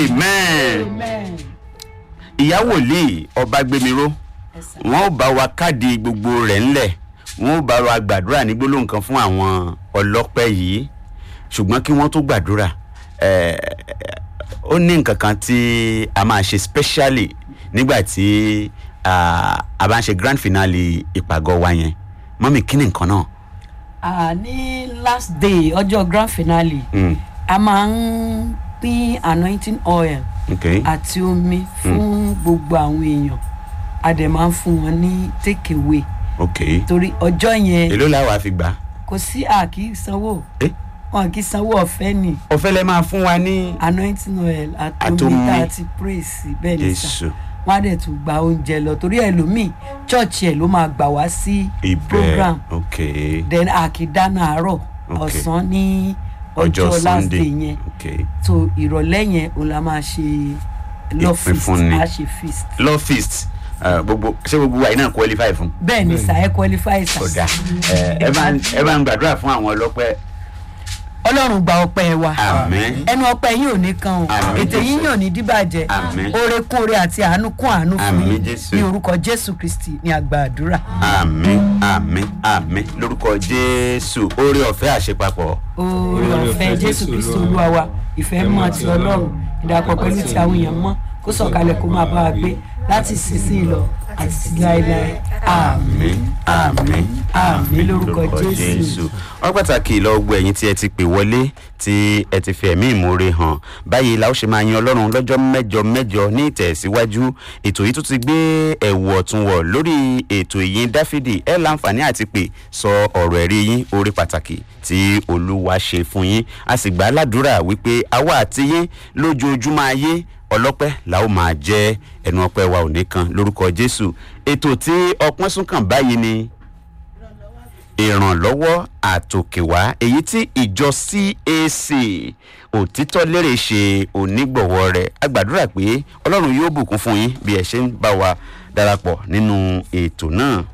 amen amen. ìyá wòlíì ọbágbémiró Yes, sir. wọn ò bá wa káàdì gbogbo rẹ̀ ńlẹ̀ wọn ò bá wa gbàdúrà ní gbólóhùn kan fún àwọn ọlọ́pẹ́ yìí ṣùgbọ́n kí wọ́n tó gbàdúrà eh, ó ní nǹkan kan tí a máa ṣe specially nígbà tí ah, a bá ń ṣe grand finale ìpàgọ́ wa yẹn mọ́mí kí ni nǹkan náà. Ah, ní last day ọjọ́ grand finale Mm, a máa ń pín anointing oil okay. àti omi fún gbogbo àwọn èèyàn a dẹ̀ máa ń fún wọn ní take away okay. torí ọjọ́ yẹn èló làwọn àfi gbà. kò sí àkí sanwó Eh? wọn kì í sanwó ọ̀fẹ́ ni ọ̀fẹ́ lẹ máa fún wa ní. anointing oil àti Àtomi. omi tá a ti praise bẹ́ẹ̀ ni sà Jésù. wọn á dẹ̀ tún gba oúnjẹ lọ torí ẹlòmíì church ẹ̀ ló máa gbà wá sí ibẹ̀ program okay. then àkìdáná àárọ̀ Okay. ọ̀sán ní ọjọ́ ọjọ́ last sunday day yẹn okay. so ìrọ̀lẹ́ yẹn òun la máa ṣe love feast Ìpínfúnni. a ṣe feast law feast uh, gbogbo ṣé gbogbo wa yìí náà qualify fún. bẹ́ẹ̀ ni sà ẹ qualify sà ọ̀dà ẹ bá ń- ẹ bá ń gbàdúrà fún àwọn ọlọ́pẹ́ ọlọ́run gba ọpẹ́ wa àmín ẹnu ọpẹ́ yín ò ní kan o Àmín, ètè yín Jésù. yóò ní díbàjẹ́ Àmín. oore kún oore àti àánú kún àánú fún Àmín, yín Jésù. ní orúkọ jésù kristi ní àgbà àdúrà àmín àmín àmín lórúkọ jésù oore ọ̀fẹ́ àṣepapọ̀ oore ọ̀fẹ́ jésù kristi olúwa wa ìfẹ́ mọ́ ti ọlọ́run ìdàpọ̀ pẹ̀lú ti àwọn èèyàn mọ́ kó sọ̀kalẹ̀ kó máa bá wa gbé láti sísìn lọ àti sí láéláé àmín àmín àmín lórúkọ jésù. wọ́n pàtàkì lọ́gbọ̀ ẹ̀yìn tí ẹ ti pè wọlé tí ẹ ti fi ẹ̀mí ìmoore hàn báyìí la ó ṣe máa yan ọlọ́run lọ́jọ́ mẹ́jọ mẹ́jọ ní ìtẹ̀síwájú ètò yìí tún ti gbé ẹ̀wù ọ̀tún wọ̀ lórí ètò ìyìn dáfídì ẹ láǹfààní àti pè sọ ọ̀rọ̀ ẹ̀rí yín orí pàtàkì tí olúwa ṣe fún yín a sì gbà á ládùúrà wípé àwa àti yín lójoojúmọ́ ayé ọlọ́pẹ́ la ó máa jẹ́ ẹnu ọpẹ́ wa ò ní kan lórúkọ jésù ètò tí ọpọ́n sún kàn báyìí ni ìrànlọ́wọ́ àtòkèwá èyí tí ìjọ cac òtítọ́ lérè ṣe onígbọ̀wọ́ rẹ̀ a gbàdúrà pé ọlọ́run yóò bùkún fún yín bí ẹ ṣe ń bá wa darapọ̀ nínú ètò náà.